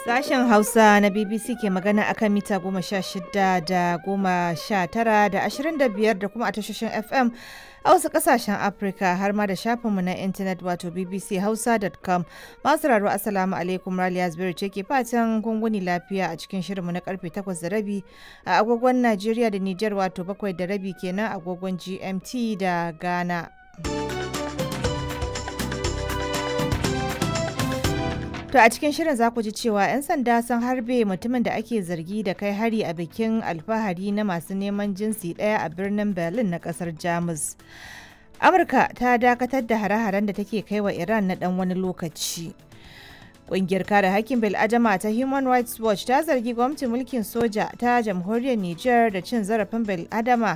Sashen Hausa na BBC ke magana akan mita goma sha shida da goma sha tara da ashirin da biyar da kuma a tashoshin FM a wasu kasashen Afirka har ma da shafinmu na intanet wato bbchausa.com masu raro asalamu alaikum Raliya Zubairu ce ke fatan gunguni lafiya a cikin shirinmu na karfe takwas da rabi a agogon Najeriya da Nijar wato bakwai da rabi kenan agogon GMT da Ghana. To a cikin shirin za ku ji cewa 'yan sanda sun harbe mutumin da ake zargi da kai hari a bikin alfahari na masu neman jinsi ɗaya a birnin Berlin na ƙasar Jamus. Amurka ta dakatar da hare-haren da take kai wa Iran na ɗan wani lokaci. Ƙungiyar kare hakkin bil'adama ta Human Rights Watch ta zargi gwamnatin mulkin soja ta jamhuriyar Nijar da cin zarafin bil'adama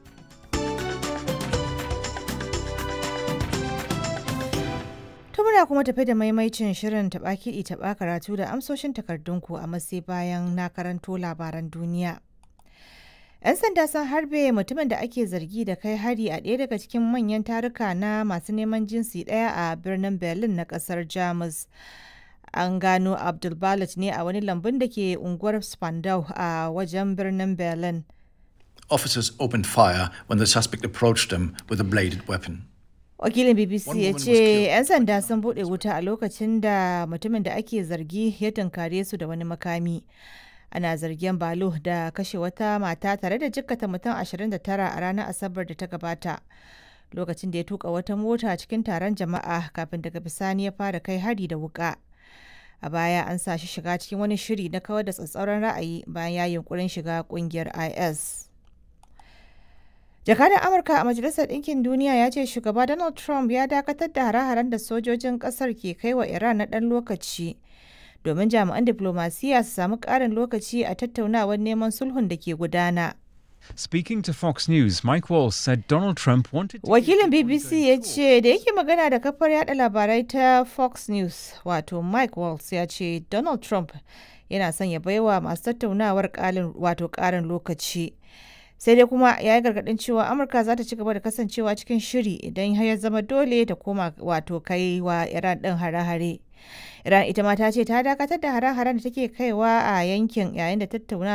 To muna kuma tafi da maimaicin shirin taɓa kiɗi taɓa karatu da amsoshin takardunku a matsayi bayan na karanto labaran duniya. 'Yan sanda sun harbe mutumin da ake zargi da kai hari a ɗaya daga cikin manyan taruka na masu neman jinsi ɗaya a birnin Berlin na ƙasar Jamus. An gano Abdul ne a wani lambun da ke unguwar Spandau a wajen birnin Berlin. Officers opened fire when the suspect approached them with a bladed weapon. wakilin bbc ya ce 'yan sanda sun bude wuta a lokacin da mutumin da ake zargi ya tunkare su da wani makami ana zargin balo da kashe wata mata tare da jikkata mutum 29 a ranar asabar da ta gabata lokacin da ya tuka wata mota cikin taron jama'a kafin daga bisani ya fara kai hari da wuka a baya an sa shi shiga cikin wani shiri na kawar da tsatsauran ra'ayi bayan ya yunkurin shiga kungiyar is jakadan amurka a majalisar ɗinkin duniya ya ce shugaba donald trump ya dakatar da hare-haren da sojojin ƙasar ke kai wa iran na ɗan lokaci domin jami'an diplomasiya su samu ƙarin lokaci a tattaunawar neman sulhun da ke gudana Speaking to Fox News, Mike Walls said Donald Trump wanted to. wakilin bbc ya ce da yake magana da kafar yada labarai ta fox news wato mike walls ya ce donald trump yana son ya baiwa masu tattaunawar wato ƙarin lokaci sai dai kuma ya yi gargadin cewa amurka za ta ci gaba da kasancewa cikin shiri idan ya zama dole ta koma wato kai wa iran din hare-hare iran ita ma ta ce ta dakatar da hare-haren da take kaiwa a yankin yayin da tattauna